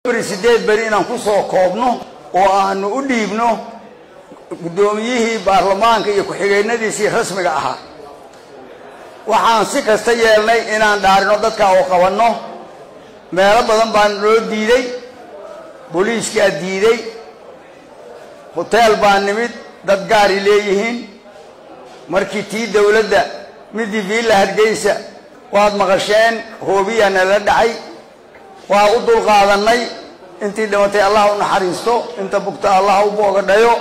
beri sideed beri inaan ku soo koobno oo aanu u dhiibno guddoomiyihii baarlamaanka iyo ku-xigeenadiisii rasmiga ahaa waxaan si kasta yeelnay inaan dhaarino dadka oo qabanno meelo badan baan loo diiday booliiskaa diiday hoteel baa nimid dad gaari leeyihiin markii tii dowladda midii viilla hargeysa waad maqasheen hoobiyaa nala dhacay waa u dulqaadannay intii dhimatay allah u naxariisto inta bugta allah u boogadhayo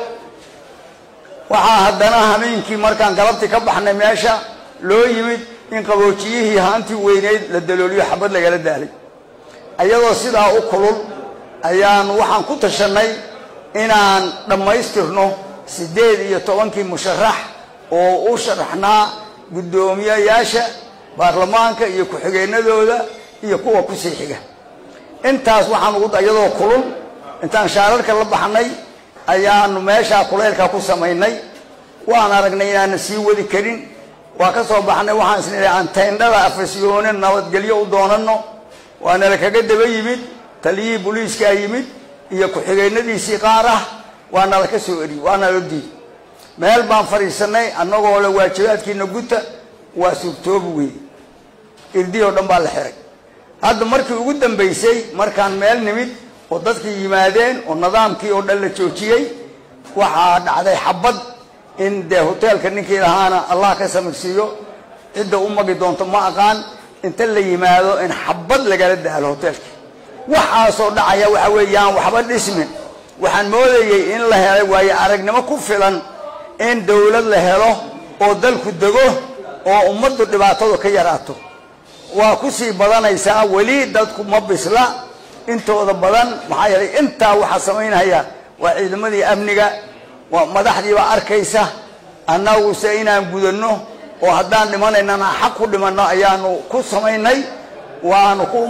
waxaa haddana habeenkii markaan galabtii ka baxnay meesha loo yimid in qaboojiyihii haantii weyneyd la dalooliyo xabad lagala daalay ayadoo sidaa u kulul ayaan waxaan ku tashannay inaan dhammaystirno siddeed iyo tobankii musharax oo u sharaxnaa guddoomiyayaasha baarlamaanka iyo ku-xigeenadooda iyo kuwa kusii xiga intaas waxaan ugu iyadoo kulul intaan shaararka la baxnay ayaanu meeshaa kulaylka ku samaynay waan aragnay inaanan sii wadi karin waa ka soo baxnay waxaan isnidhay aan tayndhada afasyoone nabadgelyo u doonano waanala kaga daba yimid taliyihii booliiskaa yimid iyo ku-xigeenadiisii qaar ah waa nala ka soo eriyey waa nala diiday meel baan fadhiisanay annagoo le waajibaadkiina guta waa suurtoobi weeye irdii oo dhan baa la xiray hadda markii ugu dambaysay markaan meel nimid oo dadkii yimaadeen oo nidaamkii oo dhan la joojiyey waxaa dhacday xabad in dee hoteelka ninkii lahaana allah ka samirsiiyo cidda u magi doonto ma aqaan inta la yimaado in xabad lagala daalo hoteelkii waxaasoo dhacaya waxa weeyaan waxba dhismin waxaan moodayey in la helay waayo aragnimo ku filan in dowlad la helo oo dalku dego oo ummaddu dhibaatadu ka yaraato waa kusii badanaysaa weli dadku ma bisla intooda badan maxaa yeelay intaa waxaa samaynaya waa ciidamadii amniga waa madaxdiibaa arkaysa annaguse inaan gudanno oo haddaan dhimanaynana xaq ku dhimanno ayaanu ku samaynay waanu ku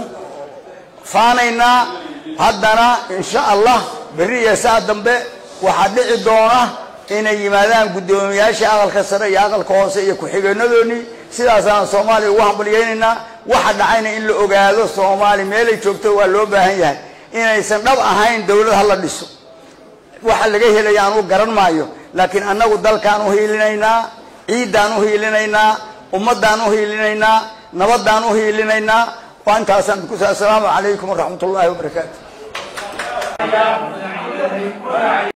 faanaynaa haddana insha allah berri iyo saa dambe waxaa dhici doona inay yimaadaan guddoomiyayaashii aqalka sare iyo aqalka hoose iyo ku-xigeenadoonnii sidaasaan soomaaliya ugu hambalyaynaynaa waxa dhacayna in la ogaado soomaaliya meelay joogto waa loo baahan yahay inaysan dhab ahayn dowlad ha la dhiso waxa laga helaya anugu garan maayo laakiin annagu dalkaan u hiilinaynaa ciiddaan u hiilinaynaa ummaddaan u hiilinaynaa nabaddaan u hiilinaynaa waa intaasaan ku assalaamu calaykum waraxmat ullaahi wabarakaatu